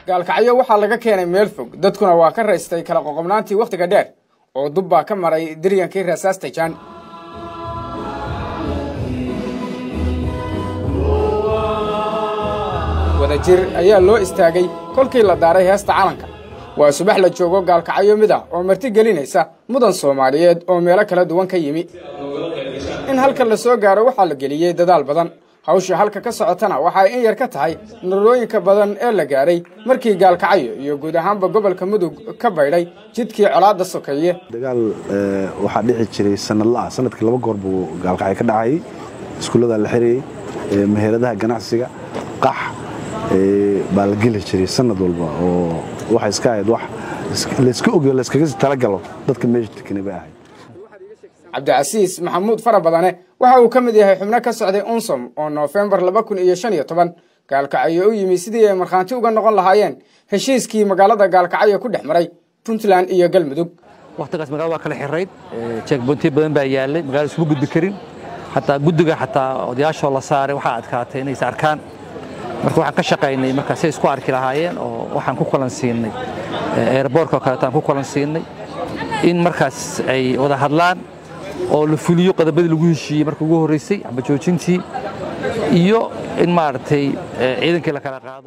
gaalkacyo waxaa laga keenay meel fog dadkuna waa ka raystay kala qoqobnaantii wakhtiga dheer oo dub baa ka maray diryankii rasaasta jaan wadajir ayaa loo istaagay kolkii la daaray heesta calanka waa subax la joogo gaalkacyo mid ah oo marti gelinaysa mudan soomaaliyeed oo meelo kala duwan ka yimi in halkan la soo gaaro waxaa la geliyey dadaal badan hawsha halka ka socotana waxay in yar ka tahay narooyinka badan ee la gaaray markii gaalkacyo iyo guud ahaanba gobolka mudug ka baydhay jidkii colaadda sokeeye dagaal waxaa dhici jiray sanadla ah sanadkii laba goor buu gaalkacyo ka dhacayay iskuullada la xirayey meheradaha ganacsiga qax baa la geli jiray sanad walba oo waxay iska ahayd wax layska ogeyo layskaga talagalo dadka meesha tekani bay ahayd cabdicasiis maxamuud fara badane waxa uu ka mid yahay xubno ka socday unsom oo noofembar laba kun iyo shan iyo toban gaalkacyo u yimi sidii ay markhaanti uga noqon lahaayeen heshiiskii magaalada gaalkacyo ku dhex maray puntland iyo galmudug wakhtigaas magaalada waa kala xirayd jeekboontiyo badan baa yaallay magaalada isuma gudbi karin xataa guddiga xataa odayaashoo la saaray waxaa adkaatay inaysa arkaan marka waxaan ka shaqaynay marka say isku arki lahaayeen oo waxaan ku kulan siinay eerboorka oo kaleetaan ku kulan siinay in markaas ay wada hadlaan oo la fuliyo qodobadii lagu heshiiyey marka ugu horreysay amba joojintii iyo in maaragtay ciidankii la kala qaado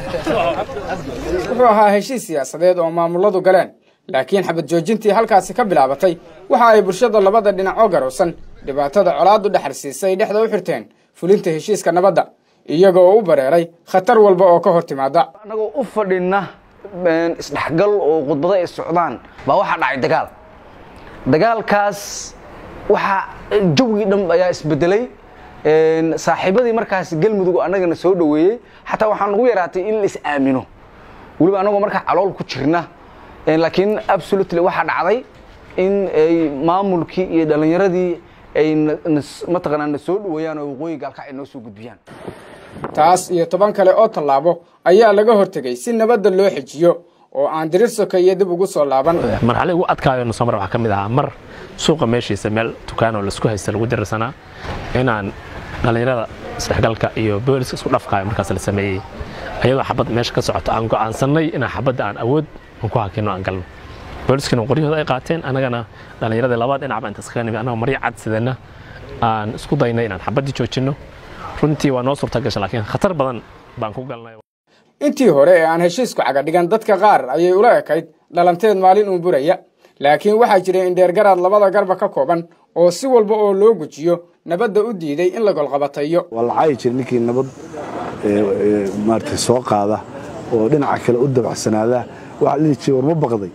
wuxuu ahaa heshiis siyaasadeed oo maamuladu galeen laakiin xabad joojintii halkaasi ka bilaabatay waxa ay bulshada labada dhinac oo garowsan dhibaatada colaaddu dhexarsiisay dhexda u xirteen fulinta heshiiska nabadda iyaga oo u bareeray khatar walba oo ka hor timaada annagoo u fadhinna isdhexgal oo khudbado ay socdaan baa waxaa dhacay dagaal dagaalkaas waxaa jawgii dhan ayaa isbedelay saaxiibadii markaas galmudug annagana soo dhoweeyey xataa waxaa nagu yaraatay in la is aamino weliba annagoo markaa calool ku jirna laakiin absolutely waxaa dhacday in ay maamulkii iyo dhallinyaradii ay mataqaanaa na soo dhoweeyaan oo waqooyi gaalkacay noo soo gudbiyaan taas iyo toban kale oo tallaabo ayaa laga hortegay si nabadda loo xejiyo oo aan dirir sokeeye dib ugu soo laaban marxalada ugu adkaayo nusomar waxaa ka mid ahaa mar suuqa meeshiisa meel dukaanoo laisku haysta lagu dirirsanaa inaan dhallinyarada isdhexgalka iyo booliska isku dhafkaayo markaas la sameeyey ayadoo xabad meesha ka socoto aan go'aansannay inaan xabadda aan awood aan ku hakino aan galno booliskana qoryahooda ay qaateen annagana dhallinyaradii labada dhinacba inta iskaga nimid annagoo maryo cad sidana aan isku daynay inaan xabaddii joojinno runtii waa noo suurta gasha laakiin khatar badan baan ku galnay intii hore ee aan heshiisku cagadhigan dadka qaar ayay ula ekayd dhalanteed maalin uun buraya laakiin waxaa jiray indheergaraad labada garba ka kooban oo si walba oo loo gujiyo nabadda u diiday in la golqabatayo waa la caayi jiray ninkii nabad maarata soo qaada oo dhinaca kale u dabacsanaada waxaa dhihi jiray war ma baqday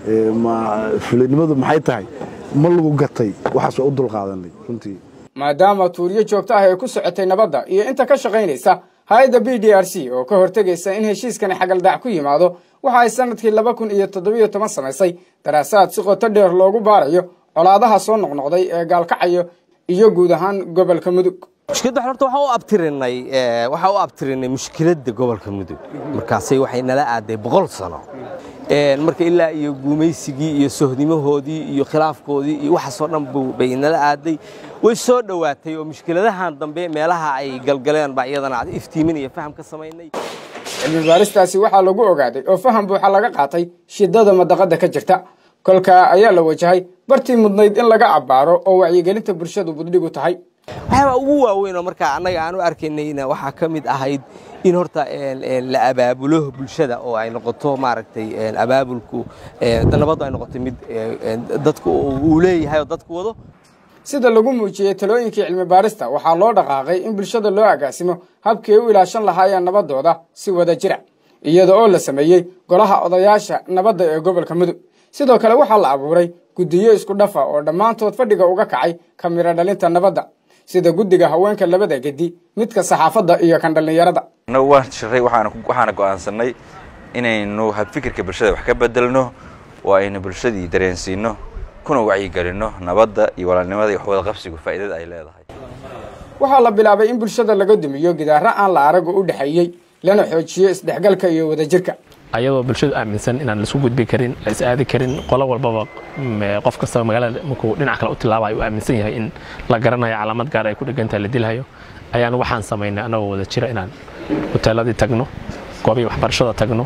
fulinimadu maxay tahay ma lagu gatay waxaas waa u dulqaadanay runtii maadaama tuuryo joogto ah ay ku socotay nabadda iyo inta ka shaqaynaysa hay-adda b d r c oo ka hortegaysa in heshiiskani xagaldaac ku yimaado waxa ay sanadkii laba kun iyo toddobiyo toban samaysay daraasaad si qoto dheer loogu baarayo colaadaha soo noqnoqday ee gaalkacayo iyo guud ahaan gobolka mudug mushkiladda horta waxaan u abtirinay waxaan u abtirinay mushkiladda gobolka mudug markaasay waxay nala aaday boqol sano marka ilaa iyo guumaysigii iyo sohnimahoodii iyo khilaafkoodii iyo waxaasoo dhan bay nala aaday way soo dhowaatay oo mushkiladahan dambe meelaha ay galgaleen baa iyadana iftiimin iyo faham ka samaynay cilmi baaristaasi waxaa lagu ogaaday oo faham buuxa laga qaatay shidada madaqadda ka jirta kolkaa ayaa la wajahay bartii mudnayd in laga abbaaro oo wacyigelinta bulshadu buddhigu tahay waxyaabaa ugu waaweyn oo markaa annaga aan u arkaynayna waxaa ka mid ahayd in horta la abaabulo bulshada oo ay noqoto maaragtay abaabulku nabaddu ay noqoto mid dadku uu leeyahay oo dadku wado sida lagu muujiyey talooyinkii cilmi baarista waxaa loo dhaqaaqay in bulshada loo agaasimo habkii ay u ilaashan lahaayeen nabaddooda si wada jira iyada oo la sameeyey golaha odayaasha nabadda ee gobolka mudug sidoo kale waxaa la abuuray guddiyo isku dhafa oo dhammaantood fadhiga uga kacay ka miro dhalinta nabadda sida guddiga haweenka labada gedi midka saxaafadda iyo kan dhallinyarada annagu waan shiray waxaana go'aansannay inaynu habfikirka bulshada wax ka bedelno oo aynu bulshadii dareensiinno kuna wacyigelinno nabadda iyo walaalnimada iyo waxwada qabsigu faa'iidada ay leedahay waxaa la bilaabay in bulshada laga dumiyo gidaaro aan la arago u dhexeeyey lana xoojiyo isdhexgalka iyo wadajirka ayadoo bulshadu aaminsan inaan laisku gudbi karin la is aadi karin qolo walbaba qof kastaba magaalada markuu dhinac kale u tilaabayo uu aaminsan yahay in la garanayo calaamad gaar ay ku dhegantahay la dilhayo ayaan waxaan samaynay annagoo wada jira inaan hoteeladii tagno goobihii waxbarashada tagno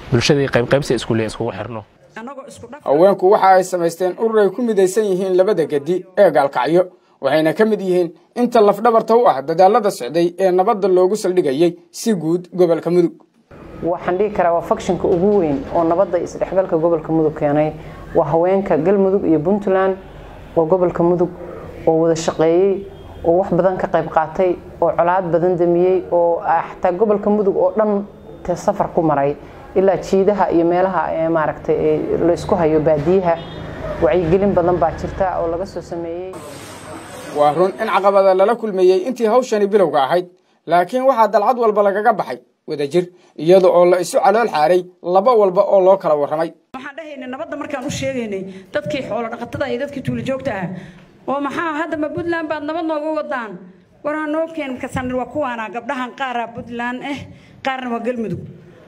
bulshadii qaybqaybsi iskuuliya iskugu xirno haweenku waxa ay samaysteen urur ay ku midaysan yihiin labada gedi ee gaalkacyo waxayna ka mid yihiin inta lafdhabarta u ah dadaalada socday ee nabadda loogu saldhigayey si guud gobolka mudug waxaan dhihi karaa waa fakshinka ugu weyn oo nabadda isdhexgalka gobolka mudug keenay waa haweenka galmudug iyo puntland oo gobolka mudug oo wada shaqeeyey oo wax badan ka qayb qaatay oo colaad badan damiyey oo xataa gobolka mudug oo dhan te safar ku maray ilaa jiidaha iyo meelaha maaragtay la isku hayo baadiyaha wacyigelin badan baa jirta oo laga soo sameeyey waa run in caqabada lala kulmeeyey intii hawshani bilowga ahayd laakiin waxaa dalcad walba lagaga baxay wadajir iyada oo la isu calool xaaray laba walba oo loo kala warramay waxaan dhahaynay nabadda markaan u sheegaynay dadkii xoolo dhaqatada iyo dadkii tuulajoogta ah oo maxaa hadda ma puntland baad nabad nooga wadaan waraa noo keen kasan waa kuwaana gabdhahan qaaraa puntland eh qaarna waa galmudug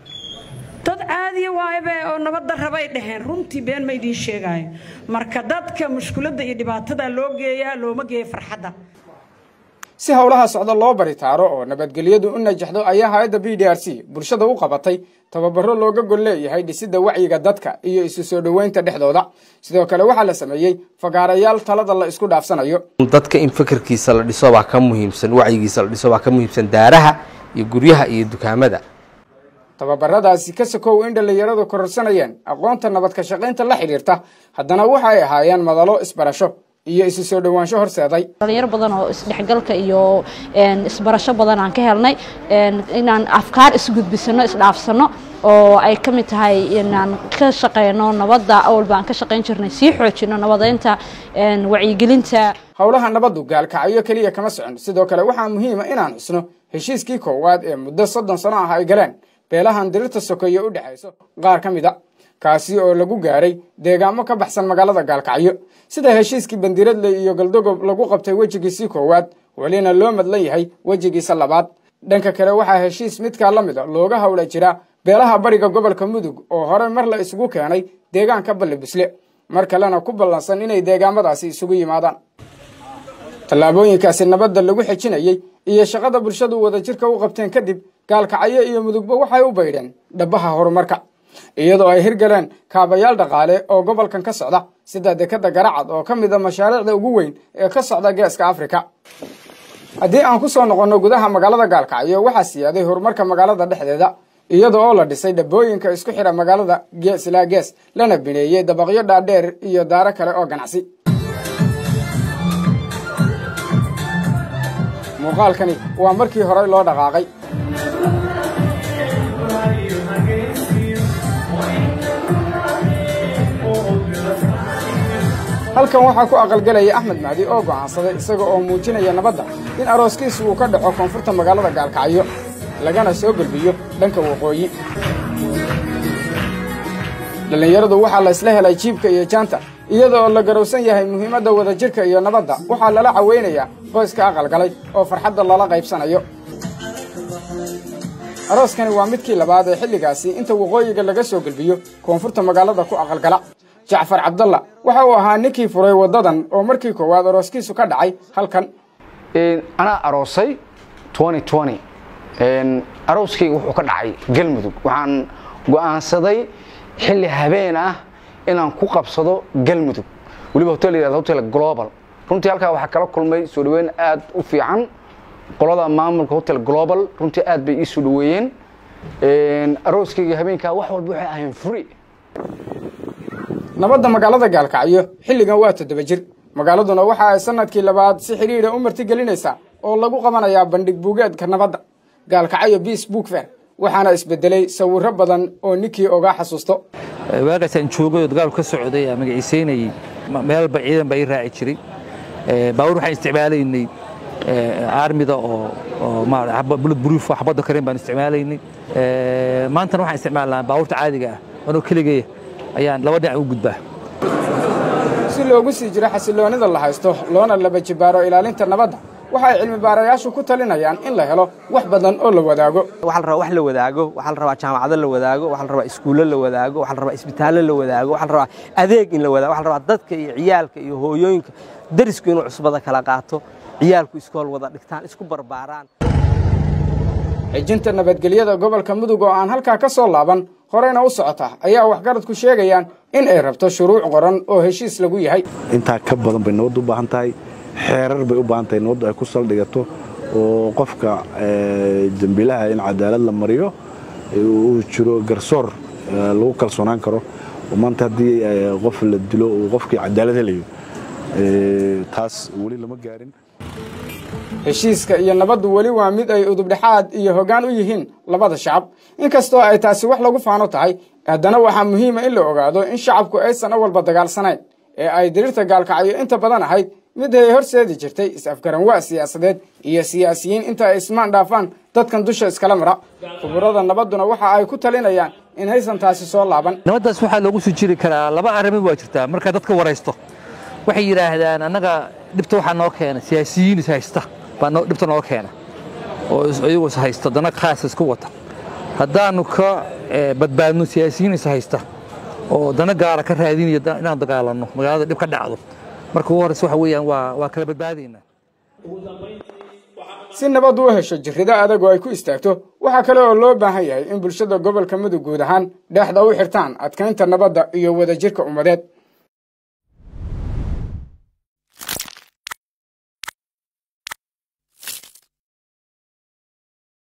dad caadiya waaybe oo nabadda rabay dhaheen runtii been ma idiin sheegaayo marka dadka mushkuladda iyo dhibaatada loo geeyaa looma geeyo farxadda si howlaha socda loo baritaaro oo nabadgelyadu u najaxdo ayaa hay-adda b d r c bulshada u qabatay tababaro looga gol leeyahay dhisidda wacyiga dadka iyo isu soo dhoweynta dhexdooda sidoo kale waxaa la sameeyey fagaarayaal talada la isku dhaafsanayo dadka in fikirkiisa la dhiso baa ka muhiimsan wacyigiisa la dhiso baa ka muhiimsan daaraha iyo guryaha iyo dukaamada tababaradaasi ka sokow in dhallinyaradu kororsanayeen aqoonta nabad ka shaqaynta la xidhiirta haddana waxa ay ahaayeen madalo isbarasho iyo isu soo dhowaansho horseeday dhalinyaro badan oo isdhexgalka iyo isbarasho badan aan ka helnay inaan afkaar isgudbisano isdhaafsano oo ay ka mid tahay inaan ka shaqeyno nabadda awalba aan ka shaqayn jirnay sii xoojino nabadeynta wacyigelinta howlaha nabaddu gaalkacyo keliya kama socon sidoo kale waxaa muhiima inaan xusno heshiiskii koowaad ee muddo soddon sano ah ay galeen beelahan dirirta sokeeye u dhexayso qaar ka mid a kaasi oo lagu gaaray deegaamo ka baxsan magaalada gaalkacyo sida heshiiskii bandiradle iyo galdogob lagu qabtay wejigiisii koowaad welina loo madlan yahay wejigiisa labaad dhanka kale waxaa heshiis midkaa la mida looga howla jira beelaha bariga gobolka mudug oo hore mar la isugu keenay deegaanka balli bisle mar kalena ku ballansan inay deegaamadaasi isugu yimaadaan tallaabooyinkaasi nabadda lagu xejinayey iyo shaqada bulshadu wadajirka u qabteen kadib gaalkacyo iyo mudugba waxay u baydheen dhabbaha horumarka iyadoo ay hirgaleen kaabayaal dhaqaale oo gobolkan ka socda sida dekadda garacad oo ka mid a mashaariicda ugu weyn ee ka socda geeska afrika haddii aan ku soo noqonno gudaha magaalada gaalkacyo waxaa siyaaday horumarka magaalada dhexdeeda iyada oo la dhisay dhabbooyinka isku xidha magaalada gees ilaa gees lana bineeyey dabaqyo dhaadheer iyo daaro kale oo ganacsi muuqaalkani waa markii horey loo dhaqaaqay halkan waxaa ku aqalgelaya axmed mahdi oo go'aansaday isaga oo muujinaya nabadda in arooskiisu uu ka dhaco koonfurta magaalada gaalkacyo lagana soo gelbiyo dhanka waqooyi dhallinyaradu waxaa la isla helay jiibka iyo jaanta iyada oo la garowsan yahay muhiimadda wadajirka iyo nabadda waxaa lala caweynayaa qoyska aqalgalay oo farxadda lala qaybsanayo arooskani waa midkii labaad ee xilligaasi inta waqooyiga laga soo gelbiyo koonfurta magaalada ku aqalgala jacfar cabdalla waxa uu ahaa ninkii furay waddadan oo markii koowaad arooskiisu ka dhacay halkan anaa aroosay arooskayga wuxuu ka dhacay galmudug waxaan go'aansaday xilli habeen ah inaan ku qabsado galmudug weliba hotel yihahdo hotel global runtii halkaa waxaa kala kulmay soo dhaweyn aad u fiican qolada maamulka hotel global runtii aad bay ii soo dhaweeyeen arooskayga habeenkaa wax walba waxay ahayn free nabadda magaalada gaalkacyo xilligan waa toddoba jir magaaladuna waxa ay sanadkii labaad si xidhiidha u martigelinaysaa oo lagu qabanayaa bandhig buugeedka nabadda gaalkacyo biis book fair waxaana isbedelay sawirro badan oo ninkii ogaa xasuusto waagaasaan joogay oo dagaalku ka socday aan magaciisaynayey meelba ciidan baa ii raaci jiray baabuur waxaan isticmaalaynay aarmida oo bullet proof oo xabadda karin baan isticmaalaynay maantana waxaan isticmaalnaa baabuurta caadiga ah anoo keligeeya ayaan laba dhinac u gudbaa si loogu sii jiro xasilloonida la haysto loona laba jibaaro ilaalinta nabadda waxay cilmi baarayaashu ku talinayaan in la helo wax badan oo la wadaago waxaa la rabaa wax la wadaago waxaa la rabaa jaamacado la wadaago waxaa la rabaa iskuulo la wadaago waxaa la rabaa isbitaallo la wadaago waxaa la rabaa adeeg in la wadaago waxaa la rabaa dadka iyo ciyaalka iyo hooyooyinka darisku inuu cusbada kala qaato ciyaalku iskool wada dhigtaan isku barbaaraan xijinta nabadgelyada gobolka mudug oo aan halkaa ka soo laaban horeyna u socota ayaa waxgaradku sheegayaan in ay rabto shuruuc qoran oo heshiis lagu yahay intaa ka badan bay nabaddu u baahan tahay xeerar bay u baahan tahay nabaddu ay ku saldhigato oo qofka dembiilaha in cadaalad la mariyo uu jiro garsoor lagu kalsoonaan karo oo maanta haddii qof la dilo uu qofkii cadaalad helayo taas weli lama gaarin heshiiska iyo nabaddu weli waa mid ay udubdhexaad iyo hoggaan u yihiin labada shacab inkastoo ay taasi wax lagu faano tahay haddana waxaa muhiima in la ogaado in shacabku aysan awalba dagaalsanayn ee ay diriirta gaalkacyo inta badan ahayd mid ay horseedi jirtay is-afgaranwaa siyaasadeed iyo siyaasiyiin inta ay ismaan dhaafaan dadkan dusha iskala mara khuburada nabadduna waxa ay ku talinayaan in haysan taasi soo laaban nabaddaas waxaa loogu soo jiri karaa laba arrimood waa jirtaa markaa dadka waraysto waxay yidhaahdaan annaga dhibta waxaa noo keena siyaasiyiin is haysta baa dhibta noo keena oo iyagu is haysta dana khaas isku wata haddaannu ka badbaadno siyaasiyiin is haysta oo dana gaara ka raadinaya inaan dagaalanno magaalada dhib ka dhacdo marka ugu horreysa waxa weeyaan waa waa kala badbaadaynaa si nabaddu u hesho jirrido adag oo ay ku istaagto waxaa kale oo loo baahan yahay in bulshada gobolka mudug guud ahaan dhexda u xirtaan adkaynta nabadda iyo wadajirka ummadeed